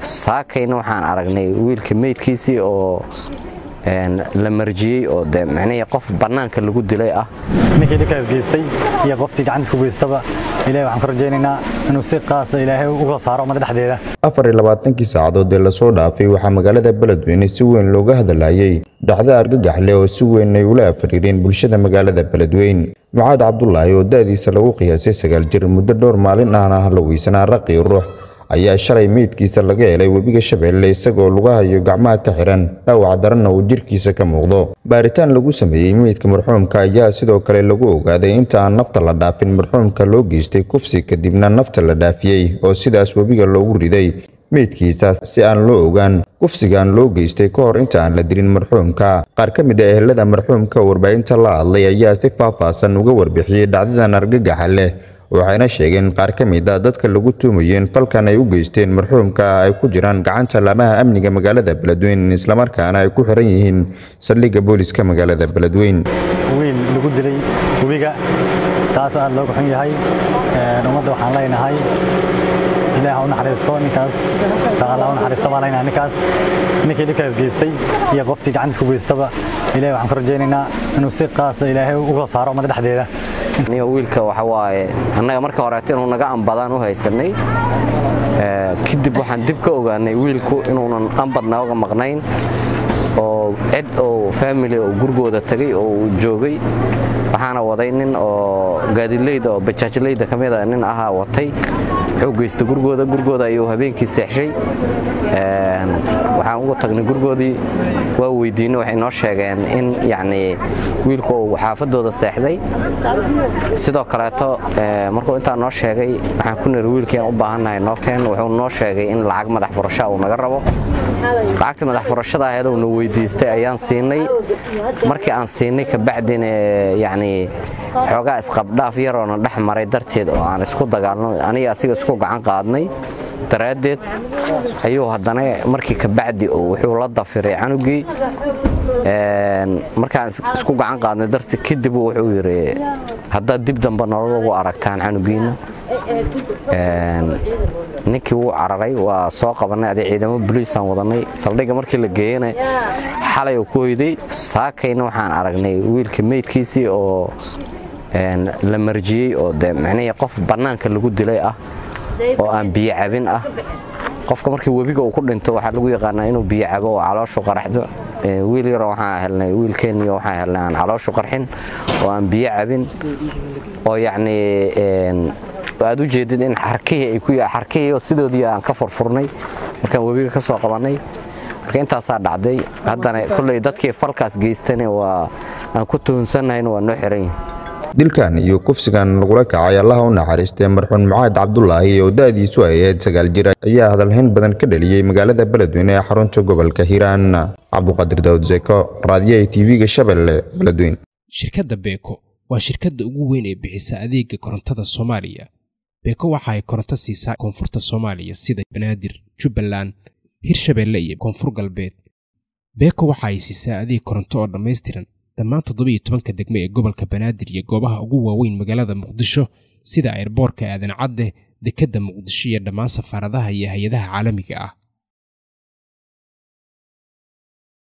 saakayna waxaan aragnay wiilka meydkiisii oo la marjiyey oo de micnihii qof bannaanka lagu dilay ah ninkii dhibkaas geystay iyo qoftii gacantiis ku geystaba ilahay waxaan ka rajaynaynaa inuu si qaasa ilaahay uga saaro ummadda dhexdeeda afar iyo labaatankii saacadood ee lasoo dhaafay waxaa magaalada beledweyne si weyn looga hadlayay dhacdo argagax leh oo si weyn ay ula afariireen bulshada magaalada beledweyn mucaad cabdulaahi oo da'diisa lagu qiyaasay sagaal jir muddo dhowr maalin ahna haloweysanaa raqii ruux ayaa shalay meydkiisa laga helay webiga shabeelle isagoo lugahayo gacmaha ka xihan dhaawac daranna uu jirkiisa ka muuqdo baaritaan lagu sameeyey meydka marxuumka ayaa sidoo kale lagu ogaaday inta aan nafta la dhaafin marxuumka loo geystay kufsi kadibna nafta la dhaafiyey oo sidaas webiga loogu riday meydkiisa si aan loo ogaan kufsigan loo geystay ka hor inta aan la dilin marxuumka qaar ka mid a ehelada marxuumka oo warbaahinta la hadlay ayaa si faahfaahsan uga warbixiyey dhacdadan argagaxa leh waxayna sheegeen qaar ka mid a dadka lagu tuumayeen falkan ay u geysteen marxuumka ay ku jiraan gacanta laamaha amniga magaalada beledweyn islamarkaana ay ku xiran yihiin saldhigga booliska magaalada beledweyn wiil lagu dilay webiga taas aad looga xun yahay ummadda waxaan leenahay ilaah u naxariisto ninkaas taala u naxariisto baan leenahay ninkaas ninkii dhibkaas geystay iyo qoftii gacantiis ku geystaba ilahay waxaan ka rajaynaynaa inuu si qaasa ilaahay uga saaro ummadda dhexdeeda niyo wiilka waxa waaye annaga marka horeeto inuu naga ambadaan u haysanay kadib waxaan dib ka ogaanay wiilku inuunan ambad nooga maqnayn oo cid oo faamili oo gurigooda tagay oo uu joogay waxaana waday nin oo gaadileyda oo bajaajleyda ka mid a nin ahaa watay wuxuu geystay gurigooda gurigooda ayuu habeenkii seexshay waxaan ugu tagnay gurigoodii waa weydiinay waxay noo sheegeen in yacnii wiilku uu xaafadooda seexday sidoo kaleeto markuu intaa noo sheegay waxaan ku niri wiilkii aan u baahannahay noo keen wuxuu noo sheegay in lacag madax furasha uu naga rabo lacagtii madax furashada aheed uuna weydiistay ayaan siinay markii aan siinay kabacdina yacnii xoogaa isqabdhaaf yaroona dhex maray darteed oo aan isku dagaalno aniga asiga isku gacan qaadnay daraaddeed ayuu haddana markii kabacdi wuxuu la dafiray canugii markaan isku gacan qaadnay darteed kadib wuxuu yidhi haddaad dib dambe nolol ugu aragtaan canugiina ninkii wuu cararay waa soo qabannay adi ciidamo boliisaan wadannay saldhigga markii la geeyana xalay uu ku hoyday saakayna waxaan aragnay wiilka meydkiisii oo la marjiyey oo de micnihii qof bannaanka lagu dilay ah oo aan biyo cabin ah qofka markii webiga uu ku dhinto waxaa lagu yaqaanaa inuu biyo cabo oo calooshu qaraxdo wiil yaroo waxaan helnay wiilkeenniyo waxaan helnay aan calooshu qarxin oo aan biyo cabin oo yacnii aad u jeedid in xarkihii ay ku xarkihii sidoodii aan ka furfurnay markaan webiga ka soo qabannay marka intaasaa dhacday haddana kolley dadkii falkaas geystana waa aan ku tuhunsannahayn waa noo xiran yihin dilkan iyo kufsigan lagula kacay allaha u naxariistay marxuun mucaad cabdulaahi oo da'diisu ay ahayd sagaal jir ayaa hadalhayn badan ka dhaliyey magaalada beledweyne ee xarunta gobolka hiiraan cabduqaadir daawud zeko raadiyaha tv-ga shabeelle beledweyn shirkadda beeko waa shirkadda ugu weyn ee bixisa adeega korontada soomaaliya beeko waxa ay koronto siisaa koonfurta soomaaliya sida banaadir jubbaland hirshabeelle iyo koonfur galbeed beeko waxa ay siisaa adeeg koronto oo dhammaystiran dhammaan toddobiyo tobanka degmo ee gobolka banaadir iyo goobaha ugu waaweyn magaalada muqdisho sida airboorka aadan cadde dekedda muqdisho iyo dhammaan safaaradaha iyo hay-adaha caalamiga ah